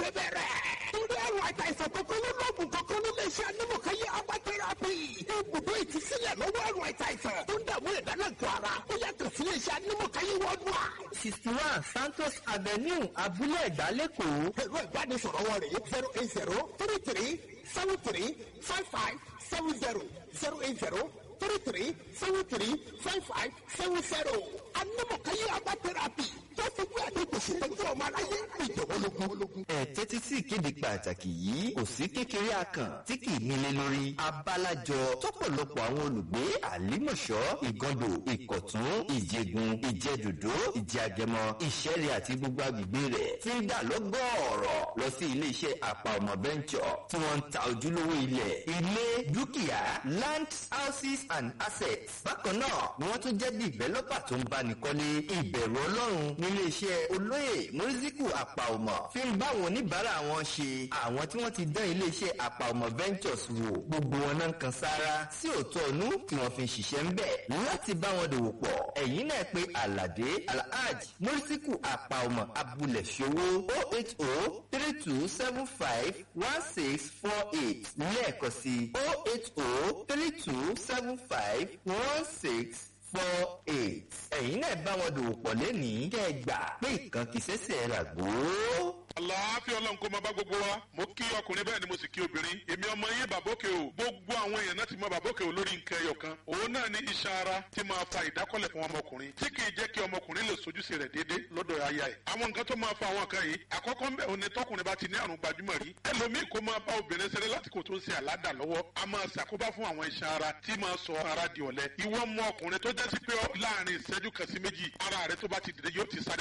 ṣe bẹ̀rẹ̀. torí àrùn àìsàn kankan ló lọ́ọ̀gùn kankan ló lè ṣe anímọ̀káyé apá tẹ́rápì. ibùdó ìtúsílẹ̀ lọ́wọ́ àrùn àìsàn tó ń dààmú ìdánilẹ́kọ̀ọ́ ara ó yàtọ̀ sí iléeṣẹ́ anímọ̀káyé wọ́dúà. sixty one santos avenue abúlé ẹ̀gbá lẹ́kọ̀ọ́. ẹ̀rọ ìbánisọ̀rọ̀ wọn rèé zero eight zero three three seven three five five seven zero zero eight zero three three seven three five five seven zero. anímọ̀káyé apá tẹ́rápì tó fojú àdéhùn ṣètọ́jú ọmọ aláyé ìjọ̀wọ́lógún. ẹ tẹ́tí sí ìkéde pàtàkì yìí kò sí kékeré akàn tí kì í nílé lórí abalajọ tọ́pọ̀lọpọ̀ àwọn olùgbé àlímọ̀ṣọ́ ìgàndò ìkọ̀tún ìjẹgun ìjẹdòdó ìjẹàgẹmọ ìṣẹ̀rẹ̀ àti gbogbo agbègbè rẹ̀ ti ń dà lọ́gọ́ọ̀rọ̀ lọ sí iléeṣẹ́ àpà ọmọ bẹ́ńkọ̀ tí wọ́n ń ta ojúlówó ilẹ̀ ilé dúkìá land houses and assets bákan náà ni wọ́n tún jẹ́ developer tó ń báni kọ́lé ìbẹ̀rù ọlọ́run nílé iṣẹ́ olóyè mọ́rísíkù àpàọmọ fi ń bá àwọn oníbàárà wọn ṣe àwọn tí wọ́n ti dán ilé iṣẹ́ àpàọmọ ventures wò gbogbo wọn náà kan sára sí òótọ́ ọ̀nú tí wọ́n fi ń ṣiṣẹ́ ń bẹ̀ láti bá wọn dòwò pọ̀ ẹ̀yìn náà pé aládé alhaj mọ́rísíkù àpàọmọ abúlé ṣòwò o eight o three two seven five one six four eight lẹ́ẹ̀kan sí o eight o three two seven five one six four eight. ẹ̀yin náà bá wọn dòwò pọ̀ lẹ́nìí kẹ́ ẹ gbà pé ìkan kì í ṣẹ̀ṣẹ̀ rà gbó. àlàáfíà ọlọ́run kó máa bá gbogbo wa mo kí ọkùnrin bẹ́ẹ̀ ni mo sì kí obìnrin èmi ọmọ yín bàbókè o gbogbo àwọn èèyàn náà ti mọ bàbókè o lórí nǹkan ẹyọ kan òun náà ní iṣan ara tí máa fa ìdákọ́lẹ̀ fún ọmọkùnrin tí kì í jẹ́ kí ọmọkùnrin lè sojúṣe rẹ̀ déédéé lọ́dọ̀ aya ẹ̀ àwọn nǹkan tó máa fa àwọn nǹkan yìí àkọ́kọ́ ń bẹ̀ òun ni tọkùnrin bá ti ní àrùn gbajúmọ̀ rí ẹlòmíì kó máa bá obìnrin ṣeré lásìkò tó ń ṣe àládà lọ́wọ́ a máa ṣàkóbá fún àwọn iṣan ara tí máa sọ ara di ọ̀lẹ ìwọ mọ ọkùnrin tó jẹ́ sí pé láàrin ìṣẹ́jú kan sí méjì ara rẹ tó bá ti dìde yóò ti sáré